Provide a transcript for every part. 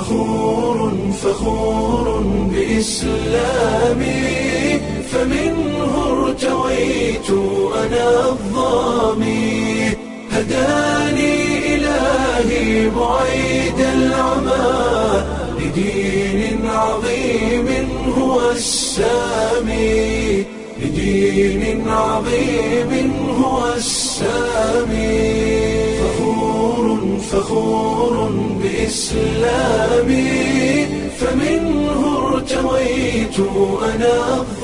فخور فخور بإسلامي فمنه ارتويت أنا الظامي هداني إلهي بعيد العمى لدين عظيم هو السامي لدين عظيم هو السامي فخور فخور بإسلامي فمنه ارتويت أنا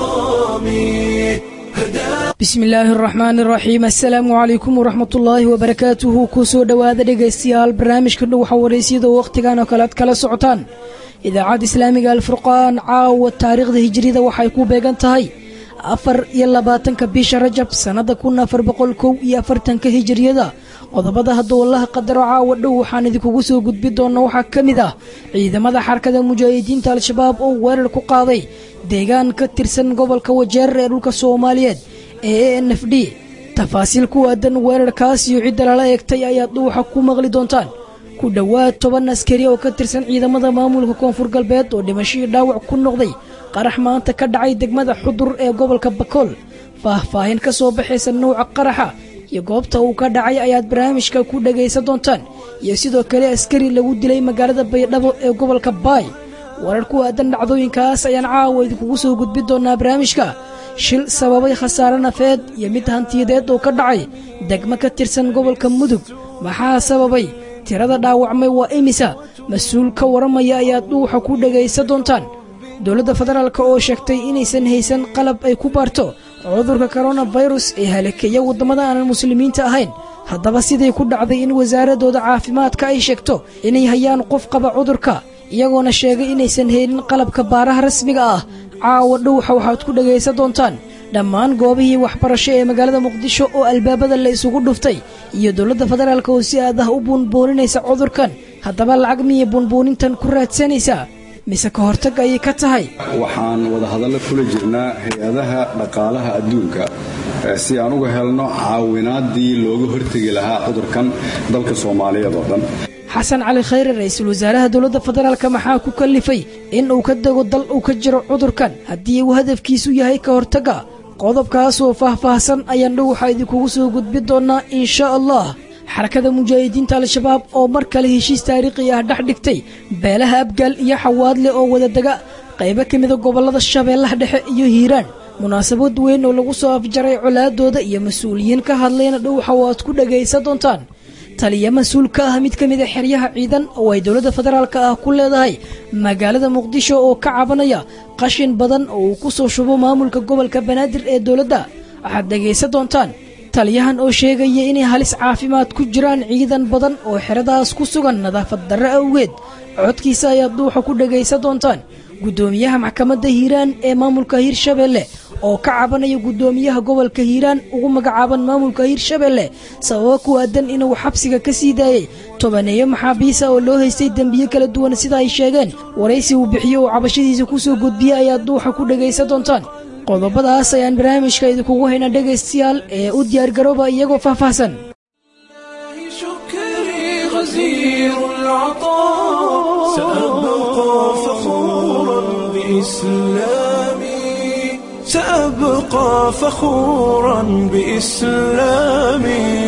الظامي هداني bismi illaahi araxmaani araxiim assalaamu calaykum waraxmatullaahi wabarakaatuhu kusoo dhowaada dhegaystayaal barnaamijka dhuwaxa waraysyada wakhtigan oo kale ad kala socotaan idaacadda islaamiga alfurqaan caawa taariikhda hijirida waxay ku beegan tahay afar iyo labaatanka bisha rajab sannada kun afar boqol kow iyo afartanka hijiriyada qodobada hadduu allaha qadaro caawa dhow waxaan idinkugu soo gudbi doona waxaa ka mid ah ciidamada xarkada mujaahidiinta al-shabaab oo weerar ku qaaday deegaan ka tirsan gobolka wajeer ee dhulka soomaaliyeed ee e n f d tafaasiil ku aadan weerarkaas iyo cidda lala eegtay ayaad dhuuxa ku maqli doontaan ku dhowaad toban askari oo ka tirsan ciidamada maamulka koonfur galbeed oo dhimashadii dhaawac ku noqday qarax maanta ka dhacay degmada xudur ee gobolka bakool faahfaahin ka soo baxaysa nouca qaraxa iyo goobta uu ka dhacay ayaad barnaamijka ku dhagaysan doontaan iyo sidoo kale askari lagu dilay magaalada baydhabo ee gobolka baay warar ku aadan dhacdooyinkaas ayaan caawa idinkugu soo gudbi doonaa barnaamijka shil sababay khasaare nafeed iyo mid hantiyadeed oo ka dhacay degmo ka tirsan gobolka mudug maxaa sababay tirada dhaawacmay waa imisa mas-uul ka waramaya ayaad dhuuxa ku dhagaysan doontaan dowladda federaalk oo sheegtay inaysan haysan qalab ay ku baarto cudurka koronafirus ee halakeeya waddamada aanan muslimiinta ahayn haddaba siday ku dhacday in wasaaradooda caafimaadka ay sheegto inay hayaan qof qaba cudurka iyagoona sheegay inaysan helin qalabka baaraha rasmiga ah caawa dhowxa waxaad ku dhagaysan doontaan dhammaan goobihii waxbarasho ee magaalada muqdisho oo albaabada la isugu dhuftay iyo dowladda federaalk oo si aad ah u buunbuuninaysa cudurkan haddaba lacag miyay buunbuunintan ku raadsanaysaa mise ka hortag ayay ka tahay waxaan wadahadallo kula jirnaa hay-adaha dhaqaalaha adduunka si aan uga helno caawinaadii looga hortegi lahaa cudurkan dalka soomaaliyeed oo dhan xasan cali khayre ra-iisul wasaaraha dowladda federaalk maxaa ku kallifay in uu ka dego dal uu ka jiro cudurkan haddii uu hadafkiisu yahay ka hortagga qodobkaasoo faahfaahsan ayaan dhowxa idinkugu soo gudbi doonaa insha allah xarakada mujaahidiinta al-shabaab oo mar kale heshiis taariikhi ah dhex dhigtay beelaha abgaal iyo xawaadle oo wadadega qaybo ka mida gobollada shabeellaha dhexe iyo hiiraan munaasabad weyn oo lagu soo afjaray colaadooda iyo mas-uuliyiin ka hadlayna dhowxa oo aad ku dhagaysan doontaan taliya mas-uul ka ah mid ka mid a xeryaha ciidan oo ay dowladda federaalk ah ku leedahay magaalada muqdisho oo ka cabanaya qashin badan oo uu ku soo shubo maamulka gobolka banaadir ee dowladda waxaad dhagaysan doontaan taliyahan oo sheegaya inay halis caafimaad ku jiraan ciidan badan oo xeradaas ku sugan nadaafad darre awgeed codkiisa ayaad dhuuxa ku dhagaysan doontaan guddoomiyaha maxkamadda hiiraan ee maamulka hiirshabeelle oo ka cabanaya guddoomiyaha gobolka hiiraan ugu magacaaban maamulka hiirshabeelle sababo ku aadan inuu xabsiga ka sii daayey tobaneeyo maxaabiisa oo loo haystay dembiyo kala duwan sida ay sheegeen waraysi uu bixiyo oo cabashadiisa kusoo gudbiyey ayaad dhuuxa ku dhagaysan doontaan qodobadaas ayaan barnaamijka idinkugu haynaa dhegaystayaal ee u diyaargarooba iyagoo faahfaahsan شكري غزير العطاء سأبقى فخورا بإسلامي سأبقى فخورا بإسلامي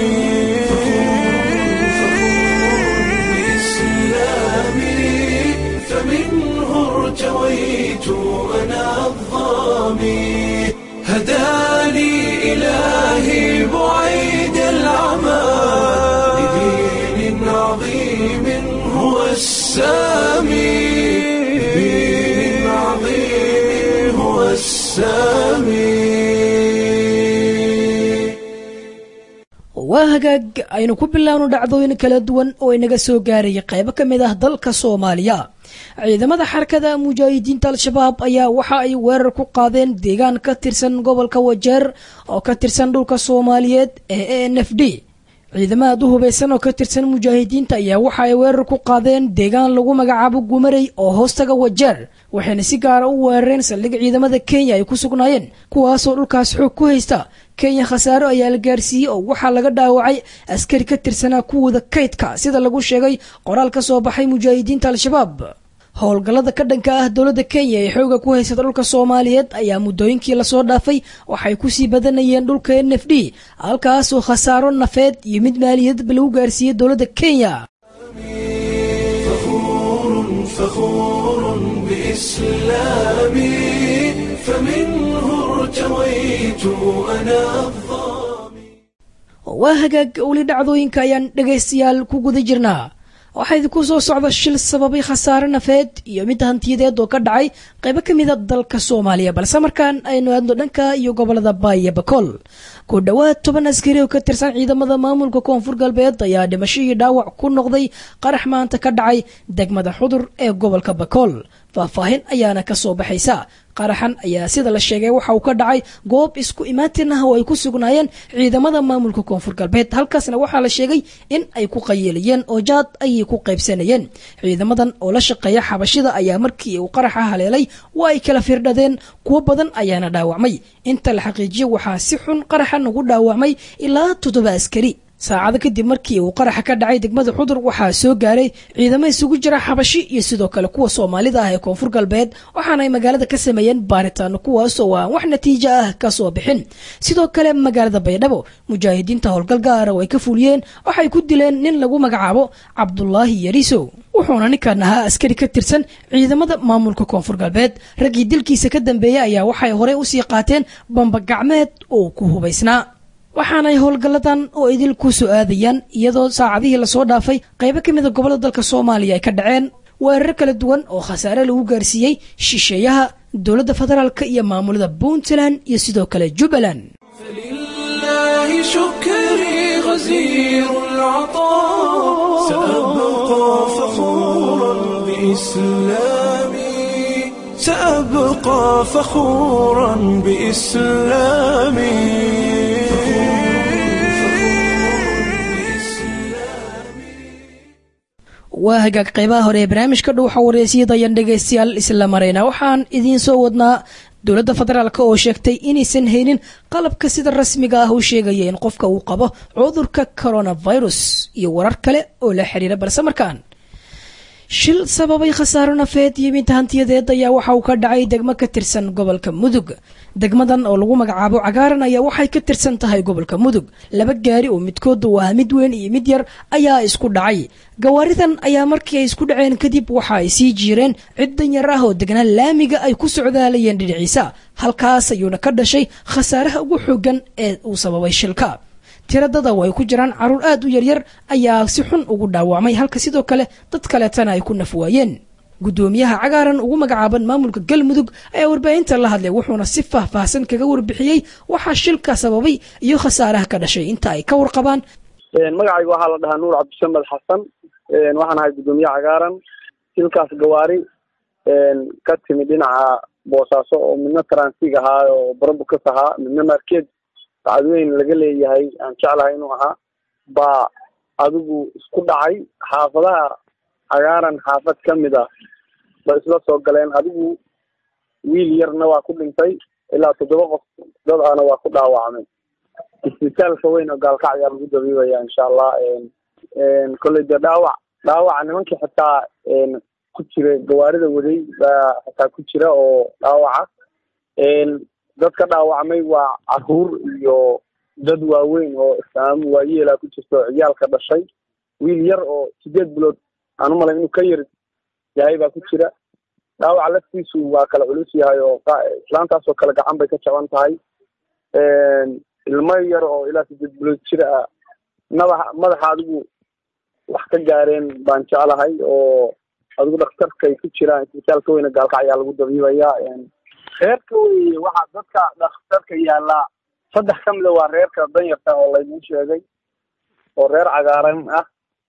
بإسلامي فمنه ارتويت أنا الظامي هداني إلهي بعيد العمى لدين عظيم هو السامي لدين عظيم هو السامي waa hagaag aynu ku bilaawno dhacdooyin kala duwan oo inaga soo gaaraya qaybo ka mid ah dalka soomaaliya ciidamada xarakada mujaahidiinta al-shabaab ayaa waxa ay weerar ku qaadeen deegaan ka tirsan gobolka wajeer oo ka tirsan dhulka soomaaliyeed ee e n f d ciidamada aad u hubaysan oo ka tirsan mujaahidiinta ayaa waxa ay weerar ku qaadeen deegaan lagu magacaabo gumarey oo hoostaga wajeer waxayna si gaara u weerareen saldhig ciidamada kenya ay ku sugnaayeen kuwaasoo dhulkaas xoog ku haysta kenya khasaaro ayaa la gaarsiiyey oo waxaa laga dhaawacay askari ka tirsanaa kuwooda kaydka sida lagu sheegay qoraal ka soo baxay mujaahidiinta al-shabaab howlgallada ka dhanka ah dowladda kenya ee xooga ku haysata dhulka soomaaliyeed ayaa muddooyinkii lasoo dhaafay waxay kusii badanayeen dhulka n f d halkaasoo khasaaro nafeed iyo mid maaliyadba lagu gaarsiiyey dowladda kenya فخور فخور بإسلامي فمنه ارتويت أنا الظامي waa hagaag weli dhacdooyinka ayaan dhegaystayaal ku guda jirnaa waxaa idinku soo socda shil sababay khasaare nafeed iyo mid hantiyadeed oo ka dhacay qaybo ka mida dalka soomaaliya balse markaan aynu aadno dhanka iyo gobolada baaya bakool ku dhowaad toban askari oo ka tirsan ciidamada maamulka koonfur galbeed ayaa dhimasho iyo dhaawac ku noqday qarax maanta ka dhacay degmada xudur ee gobolka bakool faahfaahin ayaana ka soo baxaysa qaraxan ayaa sida la sheegay waxa uu ka dhacay goob isku imaatin ah oo ay ku sugnaayeen ciidamada maamulka koonfur galbeed halkaasna waxaa la sheegay in ay ku qayeelayeen oo jaad ayay ku qaybsanayeen ciidamadan oo la shaqeeya xabashida ayaa markii uu qaraxa haleelay waa ay kala firdhadeen kuwo badan ayaana dhaawacmay inta la xaqiijiyo waxaa si xun qaraxan ugu dhaawacmay ilaa toddoba askari saacado kadib markii uu qaraxa ka dhacay degmada xudur waxaa soo gaaray ciidamo isugu jira xabashi iyo sidoo kale kuwa soomaalida ah ee koonfur galbeed waxaana ay magaalada ka sameeyeen baaritaano kuwaasoo aan wax natiijo ah ka soo bixin sidoo kale magaalada baydhabo mujaahidiinta howlgal gaara oo ay ka fuliyeen waxay ku dileen nin lagu magacaabo cabdulaahi yarisow wuxuuna ninkan ahaa askari ka tirsan ciidamada maamulka koonfur galbeed raggii dilkiisa ka dambeeyey ayaa waxay horey usii qaateen bambagacmeed oo ku hubaysnaa waxaanay howlgalladan oo idil ku soo aadayaan iyadoo saacadihii lasoo dhaafay qaybo ka mida gobollada dalka soomaaliya ay ka dhaceen weerar kala duwan oo khasaare lagu gaarsiiyey shisheeyaha dowladda federaalk iyo maamulada puntland iyo sidoo kale jubbaland فلله شكري غزير العطاء سأبقى فخورا بإسلامي سأبقى فخورا بإسلامي waa hagaag qaybaha hore ee barnaamijka dhuuxa wareysiyada ayaan dhegaystayaal isla marayna waxaan idiin soo wadnaa dowladda federaalk oo sheegtay inaysan haynin qalabka sida rasmiga ah u sheegaya in qofka uu qabo cudurka coronavirus iyo warar kale oo la xiriira balse markaan shil sababay khasaaro nafeed iyo mid hantiyadeed ayaa waxa uu ka dhacay degmo ka tirsan gobolka mudug degmadan oo lagu magacaabo cagaaran ayaa waxay ka tirsan tahay gobolka mudug laba gaari oo midkooda uu ah mid weyn iyo mid yar ayaa isku dhacay gawaaridan ayaa markii ay isku dhaceen kadib waxa ay sii jiireen cid danyar ah oo degnaa laamiga ay ku socdaalayeen dhinaciisa halkaas ayuuna ka dhashay khasaaraha ugu xoogan ee uu sababay shilka tiradada oo ay ku jiraan caruur aad u yaryar ayaa si xun ugu dhaawacmay halka sidoo kale dad kaleetana ay ku nafwaayeen guddoomiyaha cagaaran ugu magacaaban maamulka galmudug ayaa warbaahinta la hadlay wuxuuna si faahfaahsan kaga warbixiyey waxaa shilka sababay iyo khasaaraha ka dhashay inta ay ka warqabaan magacayga waxaa la dhahaa nuur cabdisamed xasan waxaan ahay guddoomiye cagaaran shilkaas gawaari ka timi dhinaca boosaaso oo midna transiig ahaa oo barabukas ahaa midna markeed bacadweyn laga leeyahay aan jeclahay inuu ahaa baa adigu isku dhacay xaafadaha cagaaran xaafad ka mid a ba isla soo galeen adigu wiil yarna waa ku dhintay ilaa toddoba qof dad ahna waa ku dhaawacmay isbitaalka weyn oo gaalkac ayaa lagu dabiibaya insha allah kolley dee dhaawac dhaawaca nimankii xitaa ku jira gawaarida waday baa xitaa ku jira oo dhaawaca dadka dhaawacmay waa caruur iyo dad waaweyn oo islaam waayeela ku jirta oo ciyaalka dhashay wiil yar oo sideed bilood aan umalay inuu ka yar yahay baa ku jira dhaawaca laftiisu waa kala culus yahay oo islaantaasoo kale gacan bay ka jaban tahay ilmo yar oo ilaa sideed bilood jir ah madaxa madaxa adigu wax ka gaareen baan jeclahay oo adigu dhakhtarkay ku jiraan isbitaalka weyne gaalkac ayaa lagu dabiibaya reerka wey waxaa dadka dhakhtarka yaallaa saddex ka mida waa reerka danyarta oo laydin sheegay oo reer cagaaran ah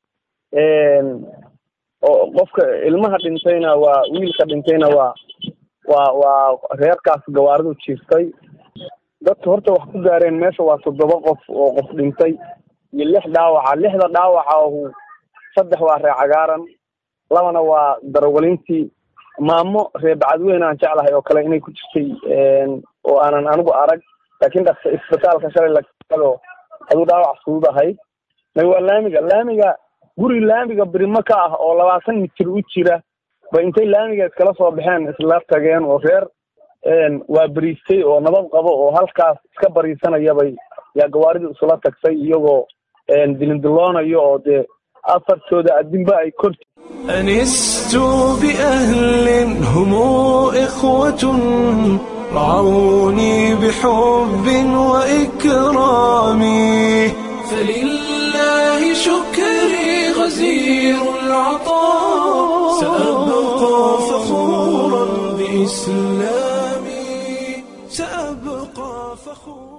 oo qofka ilmaha dhintayna waa wiilka dhintayna waa waa waa reerkaas gawaaridu jiirtay dadka horta wax ku gaareen meesha waa toddoba qof oo qof dhintay iyo lix dhaawaca lixda dhaawaca ahu saddex waa reer cagaaran labana waa darawalintii maamo reer bacadweyn aan jeclahay oo kale inay ku jirtay oo aanan anigu arag laakiin dhak isbitaalka shalay lado aduu dhaawac fudud ahayd may waa laamiga laamiga guri laamiga birimo ka ah oo labaatan mitir u jira ba intay laamiga iskala soo baxeen isla tageen oo reer waa beriistay oo nabad qabo oo halkaas iska bariisanayabay yaa gawaaridu isla tagtay iyagoo dilindiloonayo oo dee afartooda adinba ay kor أنست بأهل هم إخوة رعوني بحب وإكرام فلله شكري غزير العطاء سأبقى فخورا بإسلامي سأبقى فخورا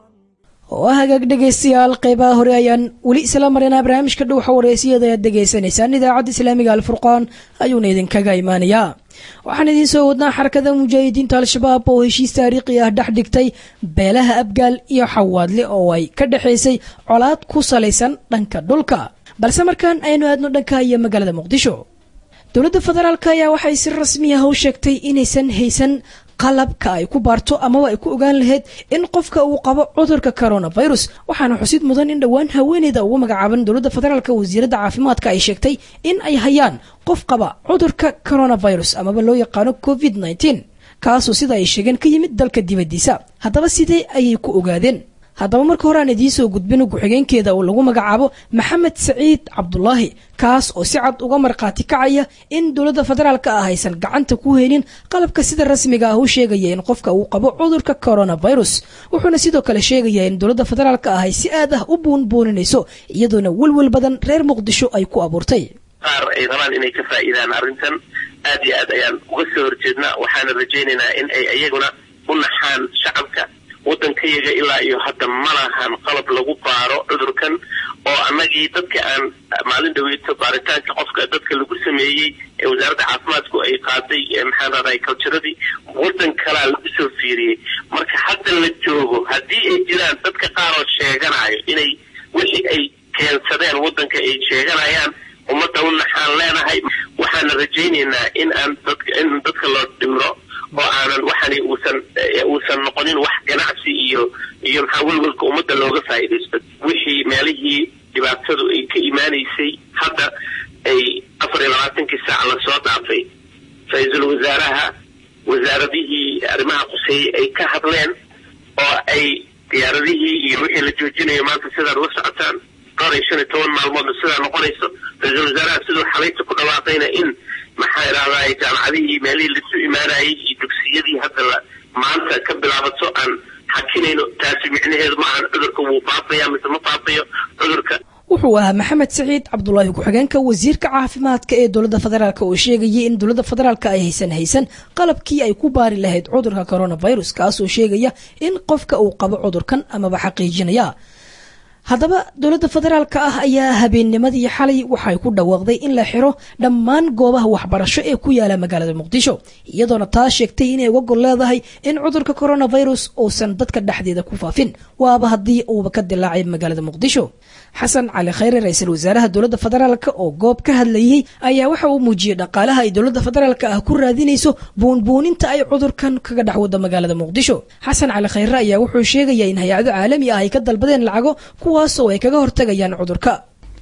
waa hagaag dhegaystayaal qeybaha hore ayaan weli isla marinaa barnaamijka dhowxa wareysiyada ayaad degaysanaysaan idaacadda islaamiga alfurqaan ayuuna idinkaga imaanayaa waxaan idiin soo wadnaa xarakada mujaahidiinta al-shabaab oo heshiis taariikhi ah dhex dhigtay beelaha abgaal iyo xawaadle oo ay ka dhexaysay colaad ku salaysan dhanka dhulka balse markaan aynu aadno dhanka iyo magaalada muqdisho dowladda federaalk ayaa waxay si rasmi ah u sheegtay inaysan haysan qalabka ay ku baarto amaba ay ku ogaan lahayd in qofka uu qabo cudurka coronavirus waxaana xusid mudan in dhowaan haweeneyda ugu magacaaban dowladda federaalk wasiiradda caafimaadka ay sheegtay in ay hayaan qof qaba cudurka coronavirus amaba loo yaqaano covid nteen kaasoo sida ay sheegeen ka yimid dalka dibaddiisa haddaba sidee ayay ku ogaadeen haddaba marka hore aan idiin soo gudbino ku-xigeenkeeda oo lagu magacaabo maxamed saciid cabdulaahi kaas oo si cad uga markhaati kacaya in dowladda federaalka ah aysan gacanta ku helin qalabka sida rasmiga ah u sheegaya in qofka uu qabo cudurka coronavirus wuxuuna sidoo kale sheegaya in dowladda federaalka ah ay si aad ah u buunbuuninayso iyadoona welwel badan reer muqdisho ay ku abuurtay qaar ay rabaan inay ka faa'iidaan arrintan aad iyo aad ayaan uga soo horjeednaa waxaana rajaynaynaa in ay iyaguna u naxaan shacabka waddankayaga ilaa iyo hadda ma lahan qalab lagu baaro cudurkan oo annagii dadka aan maalin dhaweyto baaritaanka qofka dadka lagu sameeyey ee wasaaradda caafimaadku ay qaaday maxaan raday culturadii waddan kalaa lagu soo fiiriyey marka hadda la joogo haddii ay jiraan dadka qaar oo sheeganayo inay wixii ay keensadeen waddanka ay sheeganayaan ummadda u naxaan leenahay waxaana rajaynaynaa in aan dadka in dadka loo dhimro oo aanan waxani uusan uusan noqonin wax ganacsi iyo iyo maxaa welwelka ummadda looga faa'iidaysto wixii meelihii dhibaatadu ay ka imaanaysay hadda ay afar iyo labaatankii saac lasoo dhaafay ra-iisul wasaaraha wasaaradihii arrimaha quseeyey ay ka hadleen oo ay diyaaradihii iyo wixii la joojinayo maanta sidaad ula socotaan dhowr iyo shan iyo toban maalmoodna sidaa noqonayso ra-iisul wasaaraha siduu xalayta ku dhawaaqayna in maxaa idhahdaa jaamacadihii meelihii lasu imaanayay iyo dugsiyadii hadda la maanta ka bilaabato aan xakinayno taasi micnaheedu maahan cudurka wuu faafaya mise ma faafayo cudurka wuxuu ahaa maxamed saciid cabdulaahi ku-xigeenka wasiirka caafimaadka ee dowladda federaalk oo sheegayay in dowladda federaalk ay haysan haysan qalabkii ay ku baari lahayd cudurka coronavirus kaasoo sheegaya in qofka uu qabo cudurkan amaba xaqiijinaya haddaba dowladda federaalka ah ayaa habeennimadii xalay waxay ku dhawaaqday in la xiro dhammaan goobaha waxbarasho ee ku yaala magaalada muqdisho iyadoona taa sheegtay inay uga gol leedahay in cudurka coronavirus uusan dadka dhexdeeda ku faafin waaba haddii uuba ka dilaacay magaalada muqdisho xasan cali khayre ra-iisul wasaaraha dowladda federaalk oo goob ka hadlayay ayaa waxa uu muujiyey dhaqaalaha ay dowladda federaalk ah ku raadinayso buunbuuninta ay cudurkan kaga dhex wada magaalada muqdisho xasan cali khayre ayaa wuxuu sheegaya in hay-ado caalami ah ay ka dalbadeen lacago kuwaasoo ay kaga hortagayaan cudurka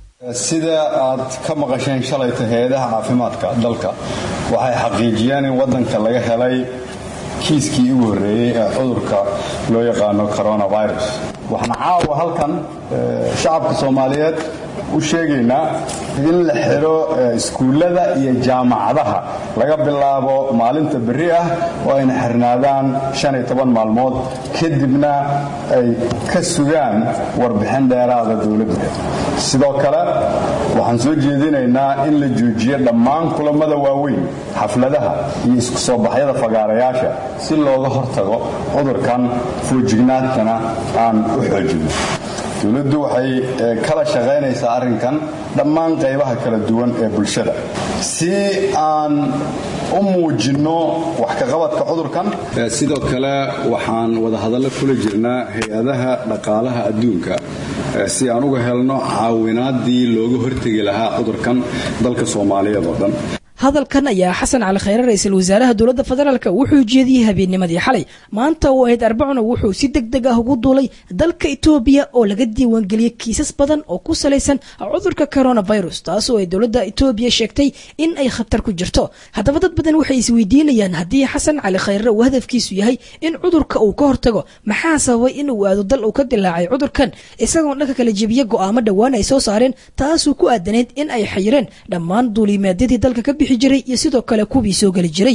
sida aad ka maqasheen shalayta hay-adaha caafimaadka dalka waxay xaqiijiyeen in waddanka laga helay kiiskii ugu horreeyey ee cudurka loo yaqaano coronavirus waxaan caawa halkan shacabka soomaaliyeed u sheegaynaa in la xidho iskuullada iyo jaamacadaha laga bilaabo maalinta berri ah oo ayna xirnaadaan maalmood kadibna ay ka sugaan warbixin dheeraada dowladda sidoo kale waxaan soo jeedinaynaa in la joojiyo dhammaan kulammada waaweyn xafladaha iyo isku soo baxyada fagaarayaasha si looga hortago cudurkan foojignaadkana aan u xoojino dowladdu waxay kala shaqaynaysaa arrinkan dhammaan qaybaha kala duwan ee bulshada si aan u muujinno wax kaqabadka cudurkan sidoo kale waxaan wadahadallo kula jirnaa hay-adaha dhaqaalaha adduunka si aan uga helno caawinaadii looga hortegi lahaa cudurkan dalka soomaaliyeed oo dhan hadalkan ayaa xasan cali khayre ra-iisul wasaaraha dowladda federaalk wuxuu jeediyey habeennimadii xalay maanta oo ahayd arbacuna wuxuu si deg deg ah ugu duulay dalka etoobiya oo laga diiwaangeliyey kiisas badan oo ku salaysan cudurka coronavirus taas oo ay dowladda etoobiya sheegtay in ay khatar ku jirto haddaba dad badan waxay isweydiinayaan haddii xasan cali khayre uu hadafkiisu yahay in cudurka uu ka hortago maxaa sababay in uu aado dal uu ka dilaacay cudurkan isagoon dhanka kala jebiye go'aamo dhowaan ay soo saareen taasuu ku aadanayd in ay xayireen dhammaan duulimaadyadii dalka ka bixi jiray iyo sidoo kale kuwii soo geli jiray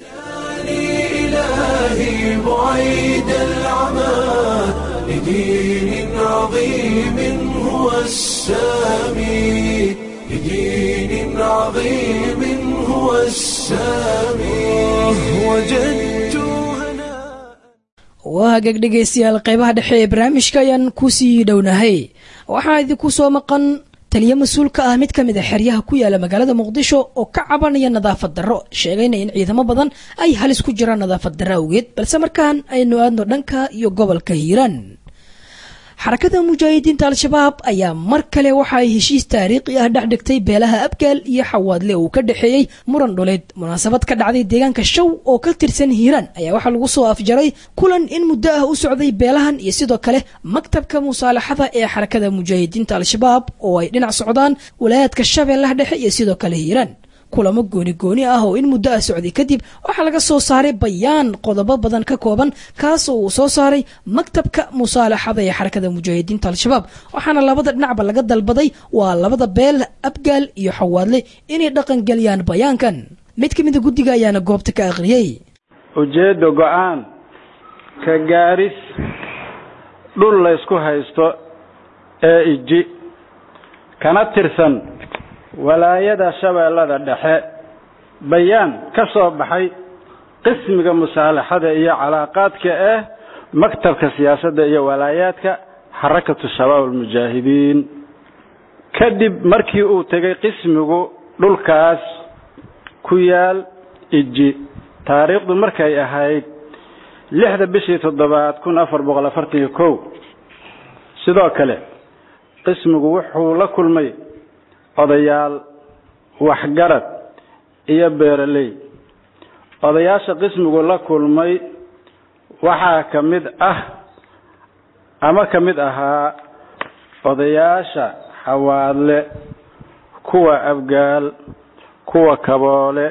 إلهي بعيد العمى لدين عظيم هو السامي لدين عظيم هو السامي وجدت هناء waa hagaag dhegaystayaal qaybaha dhexe ee barnaamijka ayaan kusii dhownahay waxaa idinku soo maqan taliyo mas-uul ka ah mid ka mid a xeryaha ku yaala magaalada muqdisho oo ka cabanaya nadaafad darro sheegayna in ciidamo badan ay halis ku jiraan nadaafad darro awgeed balse markaan aynu aadno dhanka iyo gobolka hiiraan xarakada mujaahidiinta al-shabaab ayaa mar kale waxa ay heshiis taariikhi ah dhex dhigtay beelaha abgaal iyo xawaadle uu ka dhexeeyey muran dhuleed munaasabad ka dhacday deegaanka show oo ka tirsan hiiraan ayaa waxaa lagu soo afjaray kulan in muddo ah u socday beelahan iyo sidoo kale maktabka musaalaxada ee xarakada mujaahidiinta al-shabaab oo ay dhinac socdaan walaayaadka shabeellaha dhexe iyo sidoo kale hiiraan kulamo gooni gooni ah oo in muddo ah socday kadib waxaa laga soo saaray bayaan qodobo badan ka kooban kaas oo uu soo saaray maktabka musaalaxada ee xarakada mujaahidiinta al-shabaab waxaana labada dhinacba laga dalbaday waa labada beel abgaal iyo xawaadle inay dhaqangeliyaan bayaankan mid ka mida guddiga ayaana goobta ka akhriyey ujeedda go-aan ka gaaris dhul laysku haysto ee iji kana tirsan walaayada shabeellada dhexe bayaan ka soo baxay qismiga musaalaxada iyo calaaqaadka ah maktabka siyaasadda iyo walaayaadka xarakatu shabaab almujaahidiin kadib markii uu tegay qismigu dhulkaas ku yaal iji taariikhdu markay ahayd lixda bishii toddobaad kun afar boqol afartan iyo kow sidoo kale qismigu wuxuu la kulmay odayaal waxgarad iyo beeraley odayaasha qismigu la kulmay waxaa ka mid ah ama ka mid ahaa odayaasha xawaadle kuwa abgaal kuwa kaboole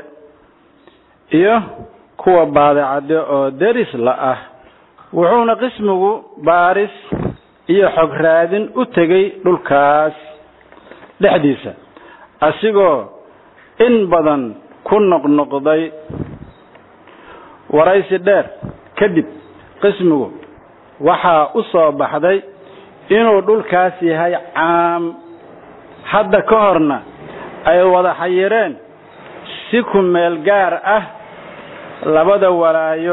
iyo kuwa baadicadde oo deris la ah wuxuuna qismigu baaris iyo xog raadin u tegay dhulkaas dhexdiisa asigoo in badan ku noqnoqday waraysi dheer kadib qismigu waxaa u soo baxday inuu dhulkaas yahay caam hadda ka horna ay wada xayireen si ku meel gaar ah labada walaayo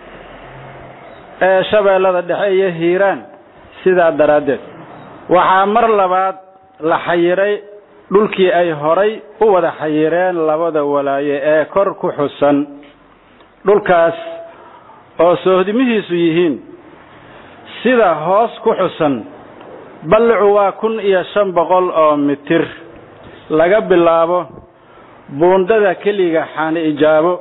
ee shabeellada dhexe iyo hiiraan sidaa daraaddeed waxaa mar labaad la xayiray dhulkii ay horay u wada xayireen labada walaaye ee kor ku xusan dhulkaas oo soohdimihiisu yihiin sida hoos ku xusan ballicu waa kun iyo shan boqol oo mitir laga bilaabo buundada keliga xaani ijaabo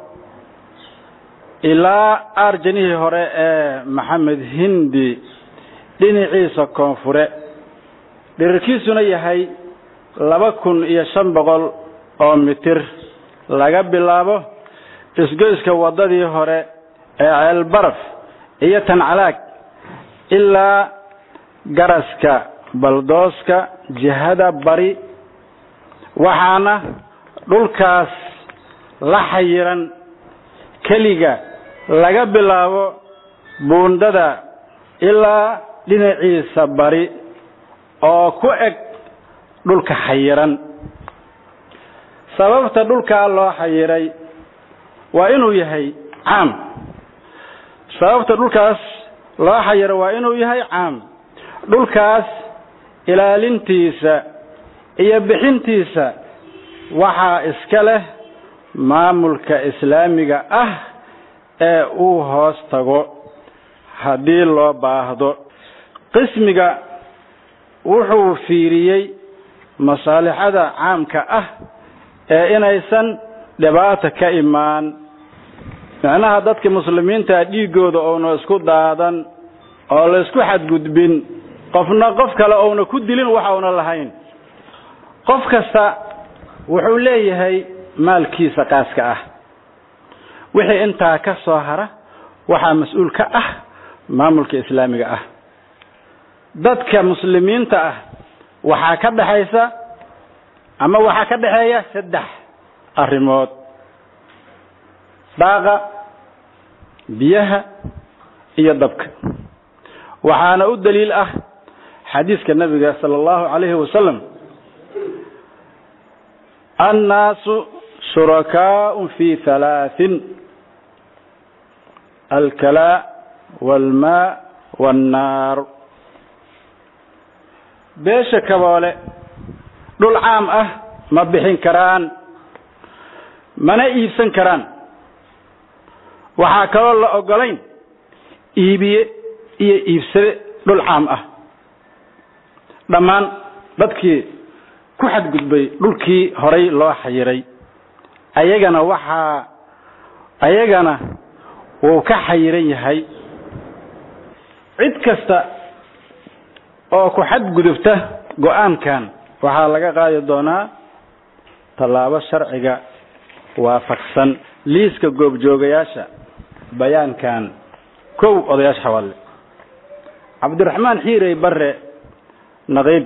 ilaa aarjanihii hore ee maxamed hindi dhinaciisa koonfure dhirirkiisuna yahay laba kun iyo shan boqol oo mitir laga bilaabo isgoyska waddadii hore ee ceelbaraf iyo tancalaag ilaa garaska baldooska jihada bari waxaana dhulkaas la xayiran keliga laga bilaabo buundada ilaa dhinaciisa bari oo ku eg dhulka xayiran sababta dhulkaa loo xayiray waa inuu yahay caam sababta dhulkaas loo xayiro waa inuu yahay caam dhulkaas ilaalintiisa iyo bixintiisa waxaa iska leh maamulka islaamiga ah ee uu hoos tago haddii loo baahdo qismiga wuxuu fiiriyey masaalixada caamka ah ee inaysan dhibaata ka imaan macnaha dadka muslimiinta dhiigooda oona isku daadan oo la isku xadgudbin qofna qof kale ouna ku dilin waxa una lahayn qof kasta wuxuu leeyahay maalkiisa qaaska ah wixii intaa ka soo hara waxaa mas-uul ka ah maamulka islaamiga ah dadka muslimiinta ah waxaa ka dhexaysa ama waxaa ka dhexeeya saddex arrimood daaqa biyaha iyo dabka waxaana u daliil ah xadiiska nabiga sala allahu calayhi wasalam annaasu shurakaau fi halaahin alkalaa waalmaa waannaar beesha kaboole dhul caam ah ma bixin karaan mana iibsan karaan waxaa kaloo la ogolayn iibiye iyo iibsade dhul caam ah dhammaan dadkii ku xadgudbay dhulkii horay loo xayiray ayagana waxaa ayagana wuu ka xayiran yahay cid kasta oo ku xadgudubta go-aankan waxaa laga qaadi doonaa tallaabo sharciga waafaqsan liiska goobjoogayaasha bayaankan kow odayaasha xawaalle cabdiraxmaan xiirey bare naqiib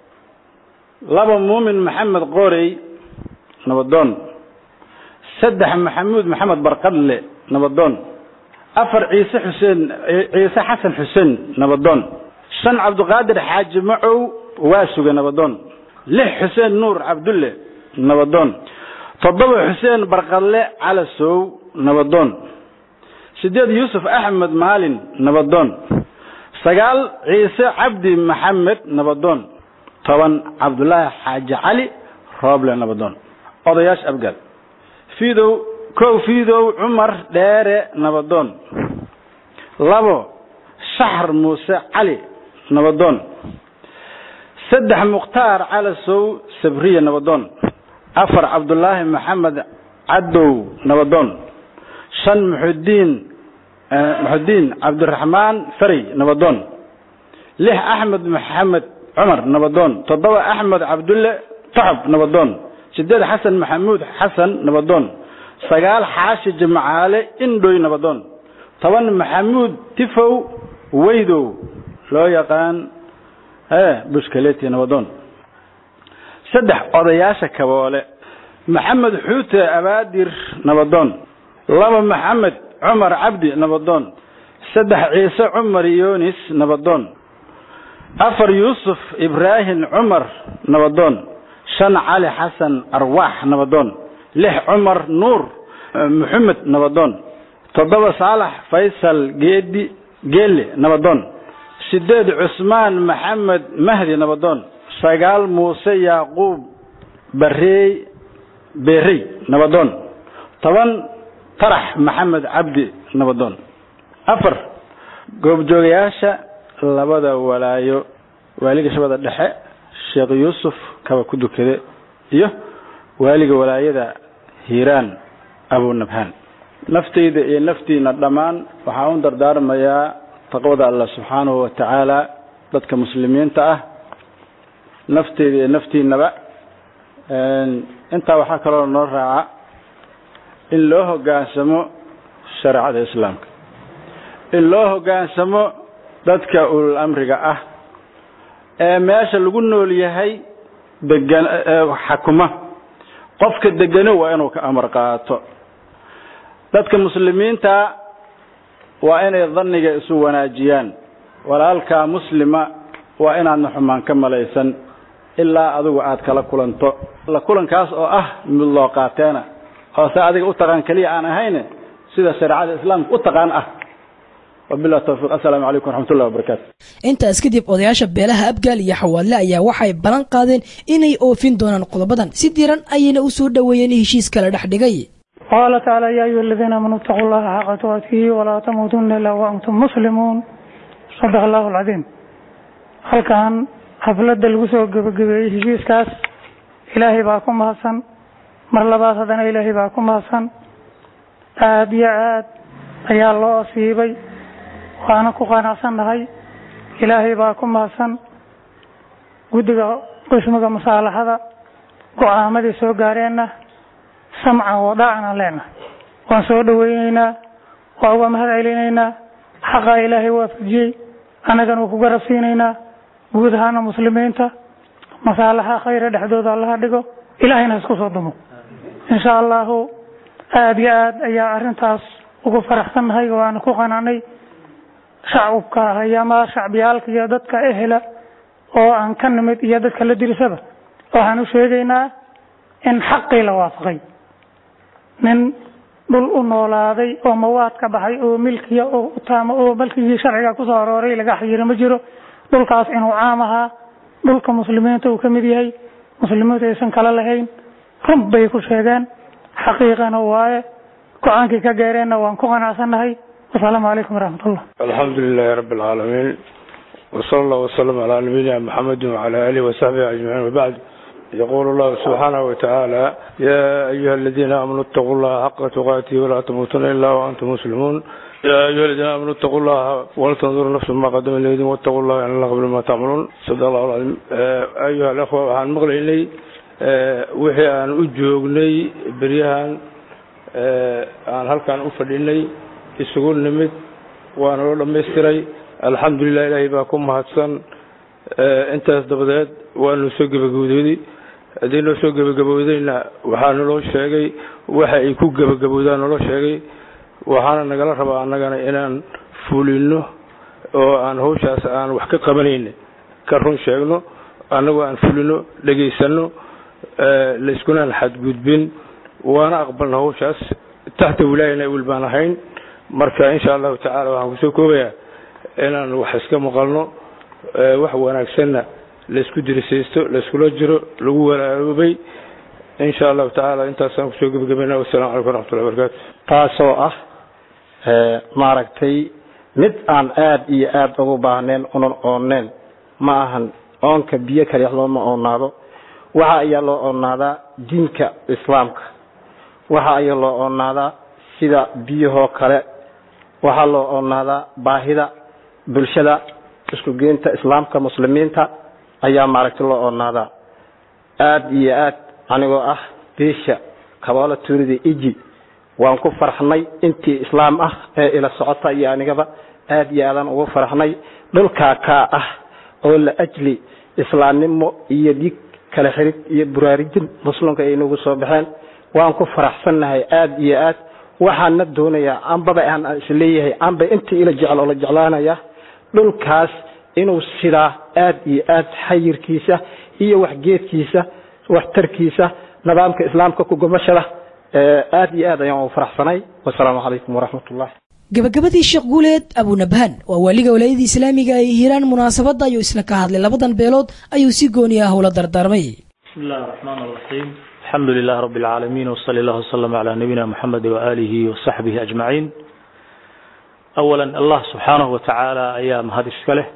laba muumin maxamed qoorey nabadoon saddex maxamuud maxamed barqadle nabadoon afar ciise xuseen ciise xasan xuseen nabadoon shan cabdiqaadir xaaji macow waa suga nabadoon lix xuseen nuur cabdulle nabadoon toddoba xuseen barqadle calasow nabadoon sideed yuusuf axmed maalin nabadoon sagaal ciise cabdi maxamed nabadoon toban cabdulaahi xaaji cali rooble nabadoon odayaasha abgaal fiidow kow fiidow cumar dheere nabadoon labo shaxr muuse cali nabadoon saddex mukhtaar calasow sabriye nabadoon afar cabdulaahi maxamed cadow nabadoon shan muxudiin muxudiin cabdiraxmaan farey nabadoon lix axmed maxamed cumar nabadoon toddoba axmed cabdulle toxob nabadoon sideed xasan maxamuud xasan nabadoon sagaal xaashi jimcaale indhoy nabadoon toban maxamuud tifow weydow loo yaqaan bushkaleti nabadoon saddex odayaasha kaboole maxamed xuute abaadir nabadoon laba maxamed cumar cabdi nabadoon saddex ciise cumar yunis nabadoon afar yuusuf ibraahim cumar nabadoon shan cali xasan arwaax nabadoon lix cumar nuur maxamed nabadoon toddoba saalax faysal geedi geelle nabadoon sideed cusmaan maxamed mahdi nabadoon sagaal muuse yaaquub bareey beerey nabadoon toban tarax maxamed cabdi nabadoon afar goobjoogayaasha labada walaayo waaliga shabada dhexe sheekh yuusuf kaba ku dukade iyo waaliga walaayada hiiraan abunabhaan naftayda iyo naftiina dhammaan waxaan u dardaarmayaa taqwada allah subxaanahu wa tacaala dadka muslimiinta ah nafteyda iyo naftiinaba intaa waxaa kaloo noo raaca in loo hoggaansamo shareecada islaamka in loo hoggaansamo dadka ulul amriga ah ee meesha lagu nool yahay degan xakuma qofka degano waa inuu ka amar qaato dadka muslimiinta waa inay dhanniga isu wanaajiyaan walaalkaa muslima waa inaadna xumaan ka malaysan ilaa adigu aad kala kulanto la kulankaas oo ah mid loo qaateena oo se adiga u taqaan keliya aan ahayn sida shareecada islaamka u taqaan ah wabilah tawfiiq assalaamu calaykum waraxmatullahi wabarakaatu intaas kadib odayaasha beelaha abgaal iyo xawaadle ayaa waxay ballan qaadeen inay oofin doonaan qodobadan si diran ayayna u soo dhoweeyeen heshiis kala dhex dhigay qaala tacaala yaa ayuha aladiina aamanuu itaquu llaha xaqa tuqaatihi walaa tamuutunna ilaa wa antum muslimuun sadaq allahu alcadiim halkan xafladda lagu soo gebagabeeyey heshiiskaas ilaahay baa ku mahadsan mar labaad haddana ilaahay baa ku mahadsan aada iyo aad ayaa loo asiibay waana ku qanacsannahay ilaahay baa ku mahadsan guddiga qismiga musaalaxada go-aamadii soo gaareenna samcan wadaacan aan leenahay waan soo dhaweyneynaa waa uga mahad celinaynaa xaqaa ilaahay waafajiyey annagana uu ku garab siinaynaa guud ahaana muslimiinta masaalaxa khayra dhexdooda allaha dhigo ilaahayna isku soo dumo insha allahu aada iyo aad ayaa arrintaas ugu faraxsannahay waana ku qanacnay shacabka hayama shacbiyaalka iyo dadka ehela oo aan ka nimid iyo dadka la dirisaba waxaan u sheegaynaa in xaqii la waafaqay nin dhul u noolaaday oo mawaad ka baxay oo milkiya oo utaama oo malkigii sharciga kusoo arooray laga xayiro ma jiro dhulkaas inuu caam ahaa dhulka muslimiinta uu ka mid yahay muslimiintu aysan kala lahayn run bay ku sheegeen xaqiiqana waaye go-aankii ka gaareenna waan ku qanacsannahay wasalaamu calaykum waraxmatullah alxamdu lilahi rabi alcaalamiin wsala allah wslam calaa nabiyina maxamedi wcala alihi wasaxbihi ajmaciin wabacd yaqulu llahu subxaanahu watacaala ya ayuha aladiina aamanuu itaquu llaha xaqa tuqaatihi walaa tamuutuna ila waantum muslimuun ya ayuha aladiina aamanuu itaquu llaha waltandur nafsu ma qadama leydin wattaquu llaha in allah qabla ma tacmaluun sada allahu alcaiim ayuha alakhwa waxaan maqlaynay wixii aan u joognay beryahan aan halkaan u fadhinay isugu nimid waana loo dhamaystiray alxamdulilah ilaahay baa ku mahadsan intaas dabadeed waanu soo gebagabooday haddii noo soo gebagaboodayna waxaa naloo sheegay waxa ay ku gebagaboodaan naloo sheegay waxaana nagala rabaa annagana inaan fulino oo aan hawshaas aan wax ka qabanayna ka run sheegno annagoo aan fulino dhegaysano layskunaan xadgudbin waana aqbalna hawshaas taxta wilaayana wil baan ahayn marka insha allahu tacala waxaan kusoo koobayaa inaan wax iska maqalno wax wanaagsanna laysku dirisaysto layskula jiro lagu walaaloobay insha allahu tacaala intaasaan kusoo gebagabayna wassalamu calaykum waraxmatullahi wabarakaatu taasoo ah maaragtay mid aan aada iyo aada ugu baahneen unan oonneen ma ahan oonka biyo kaliya looma oonaado waxa ayaa loo oonaadaa diinka islaamka waxa ayaa loo oonaadaa sida biyahoo kale waxaa loo oonaadaa baahida bulshada isku geynta islaamka muslimiinta ayaa maaragtay loo oonaadaa aada iyo aad anigoo ah beesha kaboola tuurida iji waan ku farxnay intii islaam ah ee ila socota iyo anigaba aada iyo aadaan ugu farxnay dhulkaa kaa ah oo la ajli islaamnimo iyo dhiig kala xirid iyo buraarijin muslimka ay nagu soo baxeen waan ku faraxsannahay aada iyo aad waxaana doonayaa ambaba aan isleeyahay amba intii ila jecel oo la jeclaanaya dhulkaas inuu sidaa aada iyo aad xayirkiisa iyo waxgeedkiisa waxtarkiisa nidaamka islaamka ku gomashada aada iyo aad ayaan ugu faraxsanay wasalaamu calaykum waraxmat ullah gabagabadii sheekh guuleed abunabhaan waa waaliga walaayadii islaamiga ay hiiraan munaasabadda ayuu isna ka hadlay labadan beelood ayuu si gooni ah ula dardaarmay بسم الله الرحمن الرحيم الحمد لله رب العالمين وصلى الله وسلم على نبينا محمد وآله وصحبه أجمعين أولا الله سبحانه وتعالى أيام هذه السكالة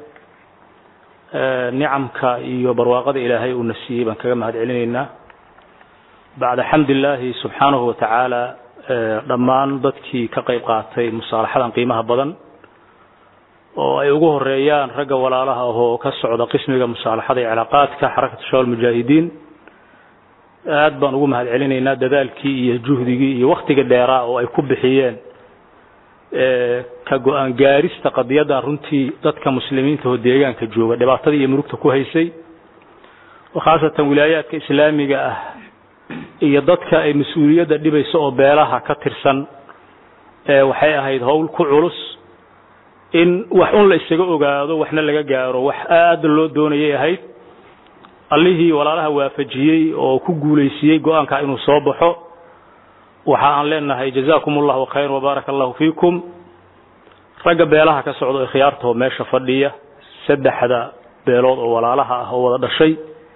نعمك إيو برواقد إلهي ونسيه بان كما هاد علينا بعد حمد الله سبحانه وتعالى dhammaan dadkii ka qayb qaatay musaalaxadan qiimaha badan oo ay ugu horeeyaan ragga walaalaha ahoo ka socda qismiga musaalaxada ee cilaaqaadka xarakatu shawal mujaahidiin aad baan ugu mahad celinaynaa dadaalkii iyo juhdigii iyo waktiga dheeraa oo ay ku bixiyeen ka go-aan gaarista qadiyadan runtii dadka muslimiinta oo deegaanka jooga dhibaatadii iyo murugta ku haysay oo khaasatan wilaayaadka islaamiga ah iyo dadka ay mas-uuliyadda dhibayso oo beelaha ka tirsan waxay ahayd howl ku culus in wax un la isaga ogaado waxna laga gaaro wax aada loo doonayay ahayd allihii walaalaha waafajiyey oo ku guulaysiiyey go-aanka inuu soo baxo waxa aan leenahay jazakum allahu khayr wabaaraka allahu fiikum ragga beelaha ka socda ee khiyaartoo meesha fadhiya saddexda beelood oo walaalaha ah oo wada dhashay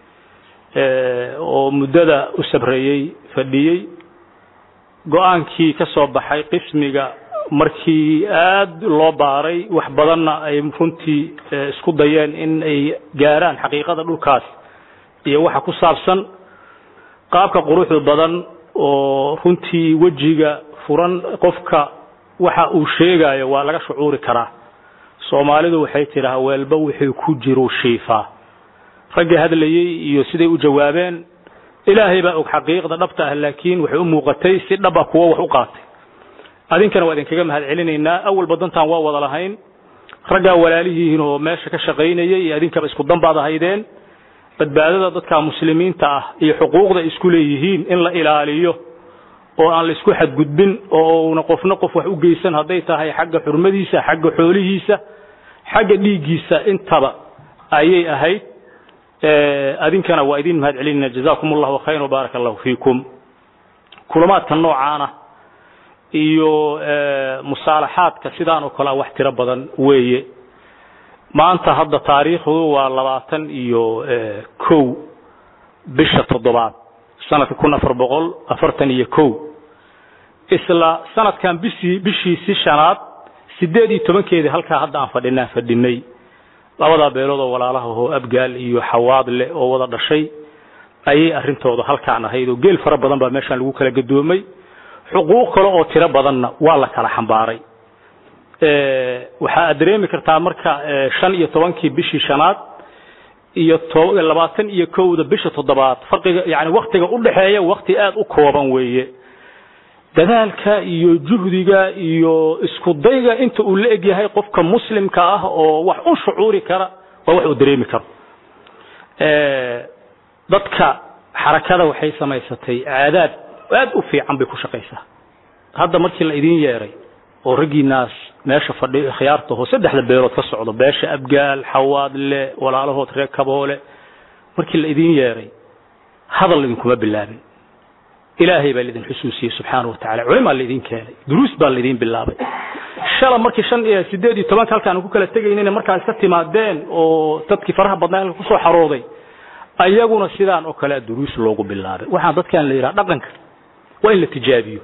oo muddada u sabreeyey fadhiyey go-aankii ka soo baxay qismiga markii aada loo baaray wax badanna ay runtii isku dayeen in ay gaaraan xaqiiqada dhulkaas iyo waxa ku saabsan qaabka quruxda badan oo runtii wejiga furan qofka waxa uu sheegayo waa laga shucuuri karaa soomaalidu waxay tidhaha weelba wixii ku jiru shiifaa raggii hadlayey iyo siday u jawaabeen ilaahay baa og xaqiiqda dhabta ah laakiin waxay u muuqatay si dhaba kuwo wax u qaatay adinkana waa idinkaga mahad celinaynaa awalba dantaan waa wada lahayn raggaa walaalihiin oo meesha ka shaqaynayay iyo adinkaba isku dan baad ahaydeen badbaadada dadka muslimiinta ah iyo xuquuqda isku leeyihiin in la ilaaliyo oo aan la isku xadgudbin oo una qofna qof wax u geysan hadday tahay xagga xurmadiisa xagga xoolihiisa xagga dhiiggiisa intaba ayay ahayd adinkana waa idin mahad celinayna jazakum allahu khayr wbaaraka allahu fiikum kulamaadka noocaana iyo musaalaxaadka sidaan oo kale a wax tiro badan weeye maanta hadda taariikhdu waa labaatan iyo kow bisha toddobaad sanadka kun afar boqol afartan iyo kow isla sanadkan bishii bishiisi shanaad sideed iyo tobankeedii halkaa hadda aan fadhinaan fadhinay labadaa beelood oo walaalaha oo abgaal iyo xawaadle oo wada dhashay ayay arrintooda halkaan ahayd oo geel fara badan baa meeshaan lagu kala gadoomay xuquuq kale oo tiro badanna waa la kala xambaaray waxaa aad dareemi kartaa marka shan iyo tobankii bishii shanaad iyo labaatan iyo kowda bisha toddobaad farqiga yani waktiga udhexeeya wakti aada u kooban weeye dadaalka iyo juhdiga iyo isku dayga inta uu la eg yahay qofka muslimka ah oo wax u shucuuri kara waa wax uu dareemi karo dadka xarakada waxay samaysatay caadaad aad u fiican bay ku shaqaysaa hadda markii la idin yeeray oo raggiinaas meesha fadhi khiyaartaho saddexda beelood ka socdo beesha abgaal xawaadle walaalahood reer kaboole markii la idin yeeray hadal idinkuma bilaabin ilaahay baa laidin xusuusiyey subxaana wa tacala culimaa laidin keenay duruus baa laidin bilaabay shala markii shan iyo sideed iyo tobanka halkaan ku kala tegaynayna markaa iska timaadeen oo dadkii faraha badnaa halka kusoo xarooday ayaguna sidaan oo kale duruus loogu bilaabay waxaan dadkan la yidhaha dhaqanka waa in la tijaabiyo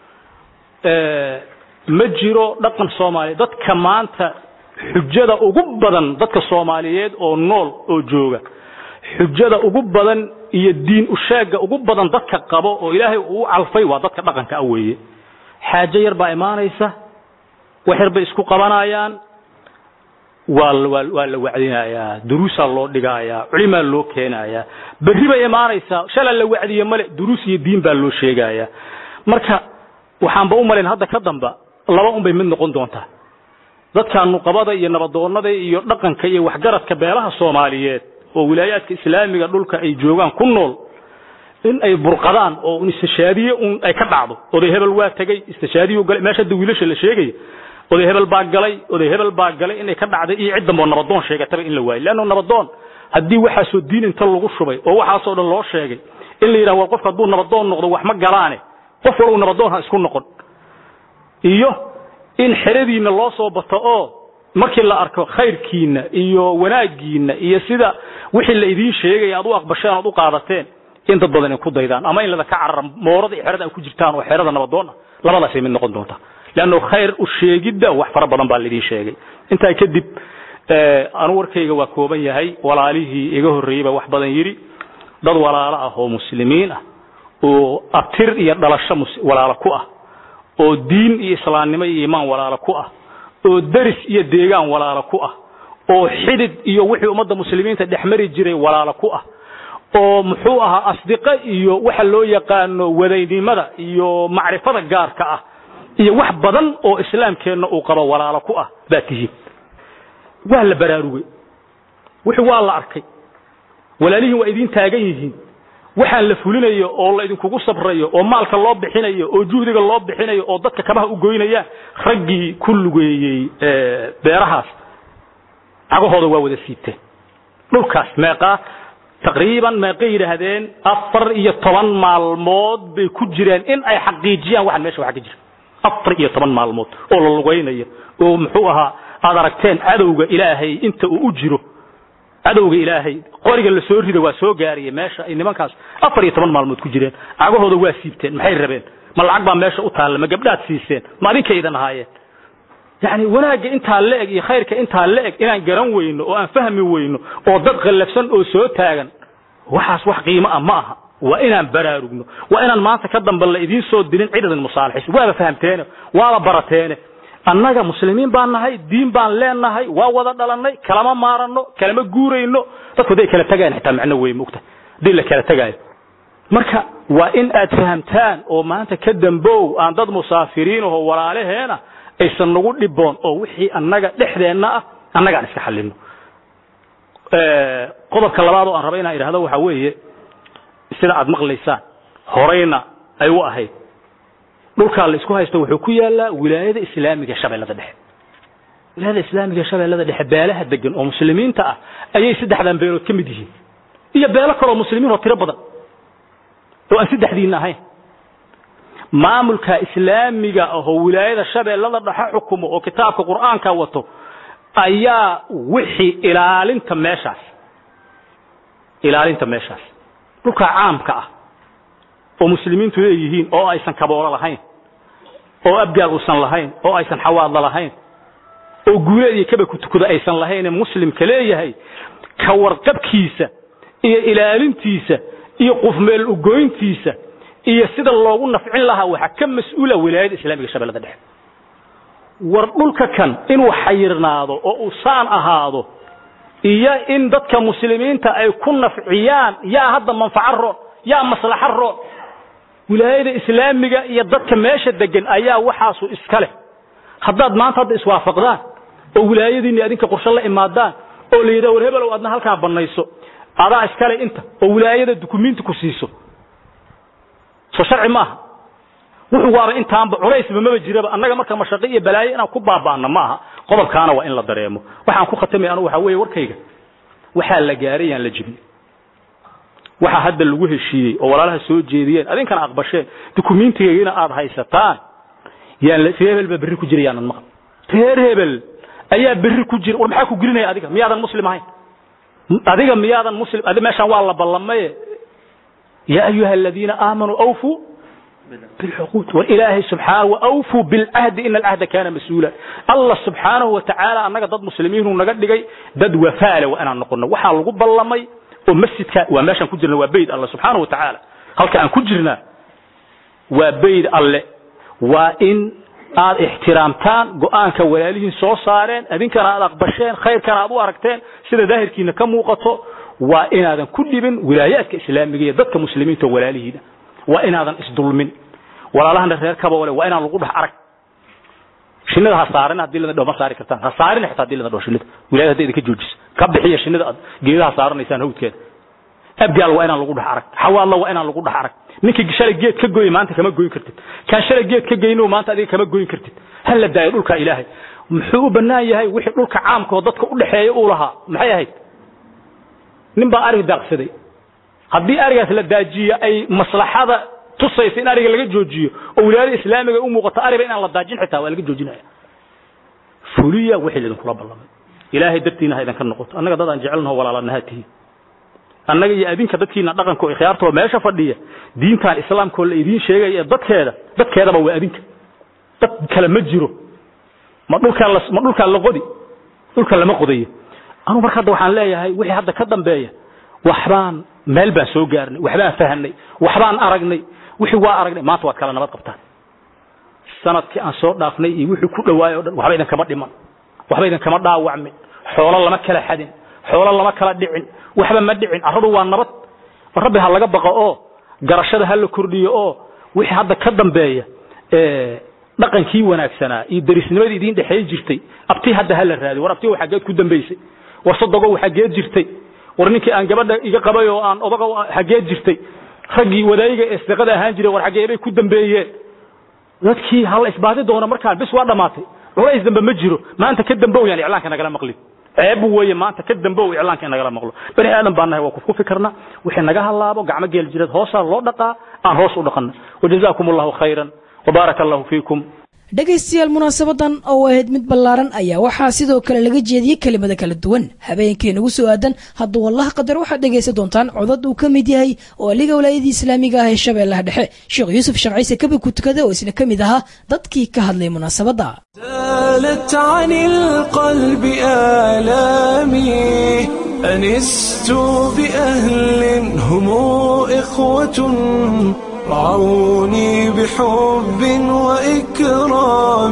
ma jiro dhaqan soomaaliya dadka maanta xujada ugu badan dadka soomaaliyeed oo nool oo jooga xujada ugu badan iyo diin usheega ugu badan dadka qabo oo ilaahay uu calfay waa dadka dhaqanka ah weeye xaajo yar baa imaanaysa wax yar bay isku qabanayaan waa waa waa la wacdinayaa duruusaa loo dhigayaa culimaa loo keenayaa berri bay imaanaysaa shala la wacdiye male duruus iyo diin baa loo sheegayaa marka waxaanba u malayn hadda ka damba laba un bay mid noqon doontaa dadka nuqabada iyo nabadoonnada iyo dhaqanka iyo waxgaradka beelaha soomaaliyeed oo wilaayaadka islaamiga dhulka ay joogaan ku nool in ay burqadaan oo un istishaadiye un ay ka dhacdo oday hebel waa tegey istishaadiyu galay meesha hadda wiilasha la sheegaya oday hebel baa galay oday hebel baa galay inay ka dhacday iyo cid dambe oo nabadoon sheegataba in la waayo leanno nabadoon haddii waxaasoo diin inta lagu shubay oo waxaasoo dhan loo sheegay in la yidhaha war qofka hadduu nabadoon noqdo wax ma galaane qof wallow nabadoon ha isku noqon iyo in xeradiinna loo soo bato oo markii la arko khayrkiinna iyo wanaaggiinna iyo sida wixii la idiin sheegaya aad u aqbasheen oad u qaadateen in dad badan ay ku daydaan ama in lada ka carara moorada iyo xerada ay ku jirtaan oo xerada nabadoon ah labadaasay mid noqon doontaa leanno khayr u sheegidda wax fara badan baa laidin sheegay intaa kadib anu warkayga waa kooban yahay walaalihii iga horreeyey baa wax badan yidhi dad walaalo ah oo muslimiin ah oo abtir iyo dhalasho walaalo ku ah oo diin iyo islaamnimo iyo iimaan walaalo ku ah oo deris iyo deegaan walaalo ku ah oo xidid iyo wixii ummadda muslimiinta dhexmari jiray walaalo ku ah oo muxuu ahaa asdiqo iyo waxa loo yaqaano wadaynimada iyo macrifada gaarka ah iyo wax badan oo islaamkeenna uu qabo walaalo ku ah baa tihiin waa la baraarugay wixii waa la arkay walaalihiin waa idiin taagan yihiin waxaan la fulinayo oo la idinkugu sabrayo oo maalka loo bixinayo oo juhdiga loo bixinayo oo dadka kabaha u goynayaan raggii ku lugeeyey beerahaas cagahooda waa wada siibteen dhulkaas meeqaa taqriiban meeqay yidhaahdeen afar iyo toban maalmood bay ku jireen in ay xaqiijiyaan waxaan meesha waxa ka jira afar iyo toban maalmood oo la lugaynayo oo muxuu ahaa aad aragteen cadowga ilaahay inta uu u jiro cadowga ilaahay qoriga la soo rida waa soo gaaraya meesha ay nimankaas afar iyo toban maalmood ku jireen cagahooda waa siibteen maxay rabeen ma lacag baa meesha u taalla ma gabdhaad siiseen ma adinkaydan ahaayeen yani wanaagga intaa la eg iyo khayrka intaa la eg inaan garan weyno oo aan fahmi weyno oo dad khallafsan oo soo taagan waxaas wax qiimo ah ma aha waa inaan baraarugno waa inaan maanta ka dambe la idiin soo dirin cid idin musaalaxayso waaba fahamteene waaba barateene annaga muslimiin baan nahay diin baan leenahay waa wada dhalannay kalama maaranno kalama guurayno dadku hadday kala tagayaan xitaa macno wey mogta haddii la kala tagaayo marka waa in aad fahamtaan oo maanta ka dambow aan dad musaafiriin aho walaalaheena aysan nagu dhiboon oo wixii annaga dhexdeenna ah annagaan iska xallino qodobka labaad oo aan raba inaan idhahdo waxa weeye sida aad maqlaysaan horeyna ay u ahayd dhulkaa la isku haysto wuxuu ku yaalaa wilaayada islaamiga shabeellada dhexe wilaayada islaamiga shabeellada dhexe beelaha degan oo muslimiinta ah ayay saddexdan beelood ka mid yihiin iyo beelo kaloo muslimiin oo tiro badan oo aan saddexdiina ahayn maamulka islaamiga ahoo wilaayada shabeellada dhexe xukumo oo kitaabka qur'aanka wato ayaa wixii ilaalinta meeshaas ilaalinta meeshaas dhulka caamka ah oo muslimiintu leeyihiin oo aysan kaboolo lahayn oo abgaal uusan lahayn oo aysan xawaadla lahayn oo guuleed iyo kaba kutukada aysan lahaynee muslimka leeyahay ka warqabkiisa iyo ilaalintiisa iyo qufmeel ugoyntiisa iyo sida loogu nafcin lahaa waxaa ka mas-uula wilaayada islaamiga shabeellada dhexe war dhulka kan inuu xayirnaado oo uu saan ahaado iyo in dadka muslimiinta ay ku nafciyaan yaa hadda manfaco roon yaa maslaxo roon wilaayada islaamiga iyo dadka meesha degan ayaa waxaasu iska leh haddaad maanta hadda iswaafaqdaan oo wilaayadiinni adinka qorshe la imaadaan oo la yidhaha war hebelow adna halkaa bannayso adaa iskale inta oo wilaayada dukumiinti ku siiso soo sharci maaha wuxuu waaba intaanba culaysba maba jiraba annaga marka mashaqi iyo balaayo inaan ku baabaana ma aha qodobkaana waa in la dareemo waxaan ku khatamay anu waxa weeye warkayga waxaa la gaaray yaan la jibin waxaa hadda lagu heshiiyey oo walaalaha soo jeediyeen adinkana aqbasheen dukumiintigaygina aad haysataan yaan reer hebel baa berri ku jira yaanan maqal reer hebel ayaa berri ku jira war maxaa ku gelinaya adiga miyaadan muslim ahayn adiga miyaadan muslim adi meeshaan waa la ballamaye yaa ayuha aladiina aamanuu awfuu بالعقود والإله سبحانه وأوفوا بالعهد إن العهد كان مسؤولا الله سبحانه وتعالى أنك ضد مسلمين ونقد لقي ضد وفالة وأنا نقولنا وحال لقب الله مي ومسجد وماشا كجرنا وبيد الله سبحانه وتعالى هل كان كجرنا وبيد الله وإن aad ixtiraamtaan go-aanka walaalihiin soo saareen idinkana aad aqbasheen khayrkana aad u aragteen sida daahirkiina ka muuqato waa inaadan ku dhibin wilaayaadka islaamiga iyo dadka muslimiinta oo walaalihiina waa inaadan isdulmin walaalahana reer kaboole waa inaan lagu dhex arag shinida ha saarin haddii lada ma saari kartaan ha saarin xitaa haddii lada dho shinida wilaayada hadday idinka joojiso ka bixiya shinida aad geedaha saaranaysaan hawdkeeda abgaal waa inaan lagu dhex arag xawaadla waa inaan lagu dhex arag ninkii shalay geed ka goy maanta kama goyn kartid kaan shalay geed ka geyno maanta adiga kama goyn kartid ha la daayo dhulka ilaahay muxuu u bannaan yahay wixii dhulka caamka oo dadka u dhexeeya uu lahaa maxay ahayd nin baa arig daaqsaday haddii arigaas la daajiyo ay maslaxada tusaysa in ariga laga joojiyo oo wilaayada islaamiga u muuqato ariga inaan la daajin xitaa waa laga joojinaya fuliya wixii idinkula ballamay ilaahay dartiina ha idinka noqoto annaga dad aan jecelnaho walaalanaha tihiin annaga iyo adinka dadkiina dhaqanka oo ikhyaartoo meesha fadhiya diintan islaamkoo la idiin sheegaya ee dadkeeda dadkeedaba waa adinka dad kale ma jiro ma dhulkaan la ma dhulkaan la qodi dhulka lama qodayo anu marka hadda waxaan leeyahay wixii hadda ka dambeeya waxbaan meel baan soo gaarnay waxbaan fahanay waxbaan aragnay wixii waa aragnay maanta waad kala nabad qabtaan sanadkii aan soo dhaafnay iyo wixii ku dhawaayay o dhan waxba idinkama dhiman waxba idinkama dhaawacmin xoolo lama kala xadin xoolo lama kala dhicin waxba ma dhicin arradu waa nabad rabbi ha laga baqo oo garashada ha la kordhiyo oo wixii hadda ka dambeeya dhaqankii wanaagsanaa iyo darisnimadii idiin dhexeey jirtay abtii hadda ha la raadiyo war abtii waxaa geed ku dambaysay war sodogo waxaa geed jirtay war ninkii aan gabadha iga qabay oo aan odaga xageed jirtay raggii wadaayiga ee sadiqada ahaan jiray war xageebay ku dambeeyeen dadkii hala isbaadi doona markaan bis waa dhammaatay culays dambe ma jiro maanta ka dambow yaan iclaanka nagala maqlin ceeb weeye maanta ka dambow iclaanka in nagala maqlo bani aadan baan nahay waa kuf ku fikirna wixii naga halaabo gacmo geel jireed hoosaa loo dhaqaa aan hoos u dhaqana wajazaakum allahu khayran wabaaraka allahu fiikum dhegaystayaal munaasabadan oo ahayd mid ballaaran ayaa waxaa sidoo kale laga jeediyey kelimada kala duwan habeenkii nagu soo aadan hadduu wallaha qadar waxaad dhegaysan doontaan codad uu ka mid yahay oo aliga walaayadii islaamiga ah ee shabeellaha dhexe sheekh yuusuf sharciise kabi ku tukada oo isna ka mid ahaa dadkii ka hadlay munaasabadda زالت عن القلب آلامي أنست بأهل هم إخوة رعوني بحب وإكرام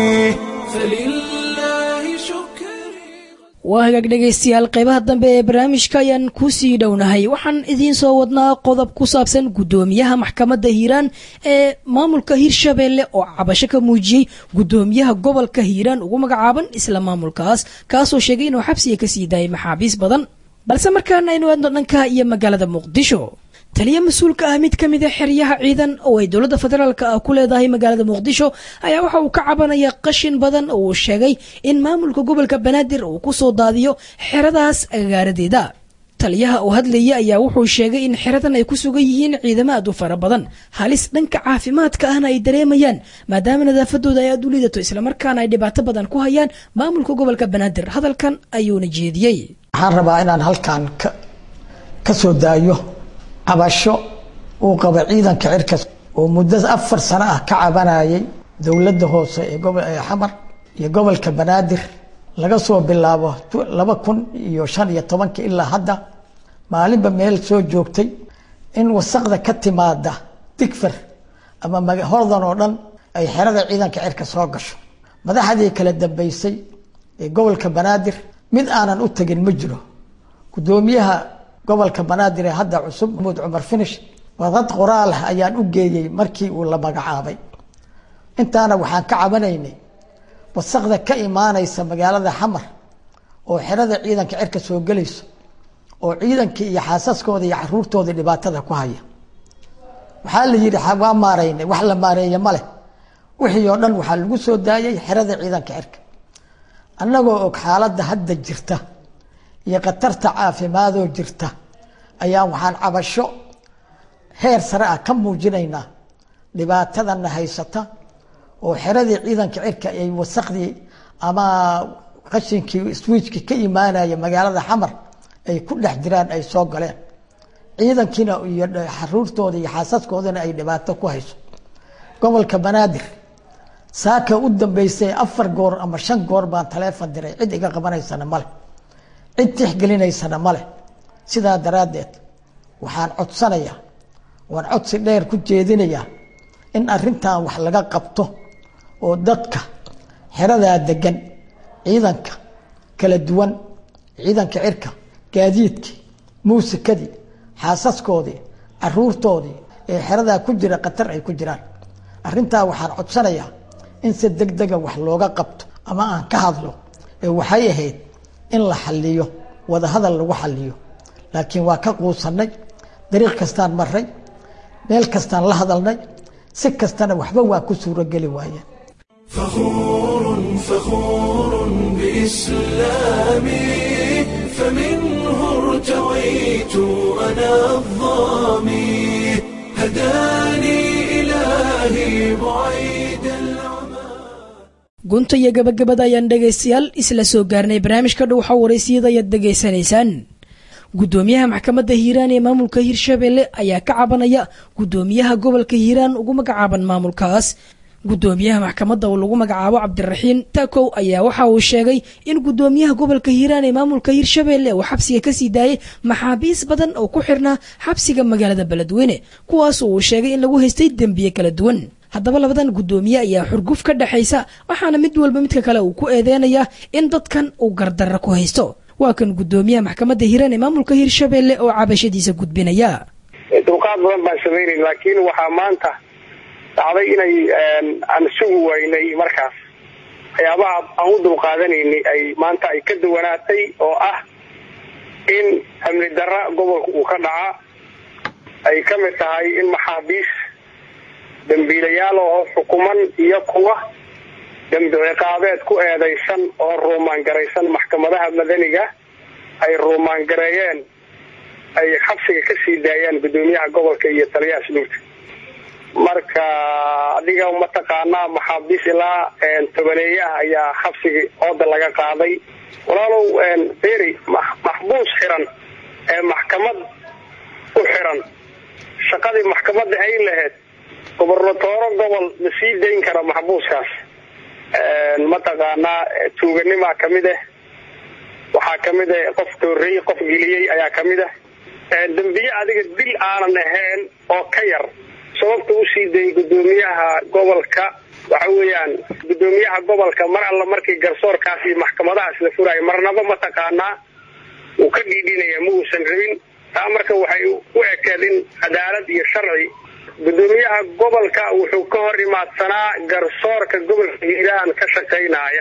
فلله شكري waa hagaag dhegaystayaal qeybaha dambe ee barnaamijka ayaan ku sii dhownahay waxaan idiin soo wadnaa qodob ku saabsan guddoomiyaha maxkamadda hiiraan ee maamulka hiirshabeelle oo cabasho ka muujiyey guddoomiyaha gobolka hiiraan ugu magacaaban isla maamulkaas kaasoo sheegay inuu xabsiga ka sii daayay maxaabiis badan balse markaana aynu aadno dhanka iyo magaalada muqdisho taliya mas-uulka ah mid ka mid a xeryaha ciidan oo ay dowladda federaalk ah ku leedahay magaalada muqdisho ayaa waxa uu ka cabanaya qashin badan oo uu sheegay in maamulka gobolka banaadir uu ku soo daadiyo xeradaas agaaradeeda taliyaha oo hadlaya ayaa wuxuu sheegay in xeradan ay ku sugan yihiin ciidamo aad u fara badan halis dhanka caafimaadka ahna ay dareemayaan maadaama nadaafadooda ay aad u liidato islamarkaana ay dhibaato badan ku hayaan maamulka gobolka banaadir hadalkan ayuuna jeediyey waxaan rabaa inaan halkan ka ka soo daayo cabasho uu qaba ciidanka cirkas oo muddo afar sano ah ka cabanayay dowladda hoose ee gobo ee xamar iyo gobolka banaadir laga soo bilaabo laba kun iyo shan iyo tobanka ilaa hadda maalinba meel soo joogtay in wasaqda ka timaada digfar ama hordan oo dhan ay xerada ciidanka cirka soo gasho madaxdii kala dambeysay ee gobolka banaadir mid aanan u tegin ma jiro guddoomiyaha gobolka banaadir ee hadda cusub maxamuud cumar finish warqad qoraal ah ayaan u geeyey markii uu la magacaabay intaana waxaan ka cabanaynay wasaqda ka imaanaysa magaalada xamar oo xerada ciidanka cirka soo gelayso oo ciidankii iyo xaasaskooda iyo caruurtooda dhibaatada ku haya waxaa la yidhi waa maareynay wax la maareeye ma leh wixii oo dhan waxaa lagu soo daayay xerada ciidanka cirka annagoo og xaaladda hadda jirta iyo khatarta caafimaadoo jirta ayaa waxaan cabasho heer sare ah ka muujinaynaa dhibaatadana haysata oo xeradii ciidanka cirka ay wasaqdii ama qashinkii swiijkii ka imaanaya magaalada xamar ay ku dhex jiraan ay soo galeen ciidankiina iyo xaruurtooda iyo xaasaskoodana ay dhibaato ku hayso gobolka banaadir saaka u dambeysay afar goor ama shan goor baan taleefon diray cid iga qabanaysana male cid tixgelinaysana male sidaa daraaddeed waxaan codsanayaa waan codsi dheer ku jeedinayaa in arrintan wax laga qabto oo dadka xeradaa degan ciidanka kala duwan ciidanka cirka gaadiidkii muusikadii xaasaskoodii caruurtoodii ee xeradaa ku jira khatar ay ku jiraan arrintaa waxaan codsanayaa in si deg dega wax looga qabto ama aan ka hadlo ee waxay ahayd in la xaliyo wadahadal lagu xaliyo laakiin waa ka quusanay dariiq kastaan maray meel kastaan la hadalnay si kastana waxba waa ku suurogeli waayeen فخور فخور بإسلامي فمنه ارتويت أنا الظامي هداني إلهي بعيد العمى gunta iyo gabagabada ayaan dhegaystayaal isla soo gaarnay barnaamijka dhowxa waraysiyada ayaad dhegaysanaysaan guddoomiyaha maxkamadda hiiraan ee maamulka hiirshabelle ayaa ka cabanaya guddoomiyaha gobolka hiiraan ugu magacaaban maamulkaas guddoomiyaha maxkamadda oo lagu magacaabo cabdiraxiin takow ayaa waxa uu sheegay in guddoomiyaha gobolka hiiraan ee maamulka hiirshabelle uu xabsiga kasii daayay maxaabiis badan oo ku xirnaa xabsiga magaalada beledweyne kuwaas uu sheegay in lagu haystay dembiye kala duwan haddaba labadan guddoomiye ayaa xurguf ka dhexaysa waxaana mid walba midka kale uu ku eedeynayaa in dadkan uu gardarra ku haysto waa kan guddoomiyaha maxkamadda hiiraan ee maamulka hiirshabelle oo cabashadiisa gudbinaya dulqaad badan baan samaynayn laakiin waxaa maanta dhacday inay aan sugi waynay markaas waxyaabaha aan u dulqaadanaynay ay maanta ay ka duwanaatay oo ah in amni darra gobolka uu ka dhaca ay ka mid tahay in maxaabiis dambiilayaal oo xukuman iyo kuwa dambi ciqaabeed ku eedaysan oo ruumaangaraysan maxkamadaha madaniga ay ruumaangareeyeen ay xabsiga ka sii daayaan guddoomiyaha gobolka iyo taliyaha asluubta marka adiga mataqaanaa maxaabiis ilaa tobaneeye ah ayaa xabsigii ooda laga qaaday walaalow beri maxbuus xiran ee maxkamad u xiran shaqadii maxkamadda hayn lahayd gobernatooro gobol ma sii dayn kara maxbuuskaas mataqaanaa tuuganimaa kamid ah waxaa kamid ah qof toorey qof geliyey ayaa kamid ah dembiye adiga dil aanan ahayn oo ka yar sababta usii dayay gudoomiyaha gobolka waxa weeyaan gudoomiyaha gobolka mar alla markii garsoorkaas iyo maxkamadahaas la furaayo marnaba mataqaanaa uu ka dhiidhinaya ma uusan rabin taa marka waxay u ekeed in cadaalad iyo sharci gudoomiyaha gobolka wuxuu ka hor imaadsanaa garsoorka gobolka hiiraan ka shaqaynaya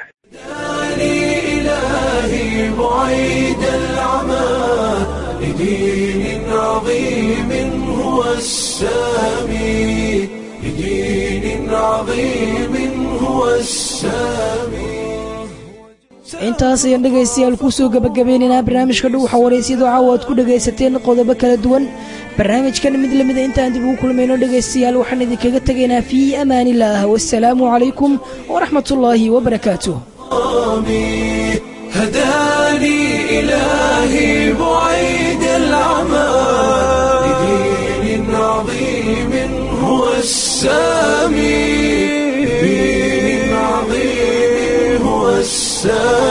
إلهي بعيد العمى لدين عظيم هو السامي لدين عظيم هو السامي intaas ayaan dhegaystayaal kusoo gabagabeynaynaa barnaamijka dhow xawaraysyadoo caawa aad ku dhagaysateen qodobo kala duwan barnaamijkan mid lamida intaan dib ugu kulmayno dhegaystayaal waxaan idinkaga tegaynaa fii amaanillaah wasalaamu calaykum waraxmatullaahi wabarakaatuh هداني إلهي بعيد العمى لدين عظيم هو السامي لدين عظيم هو السامي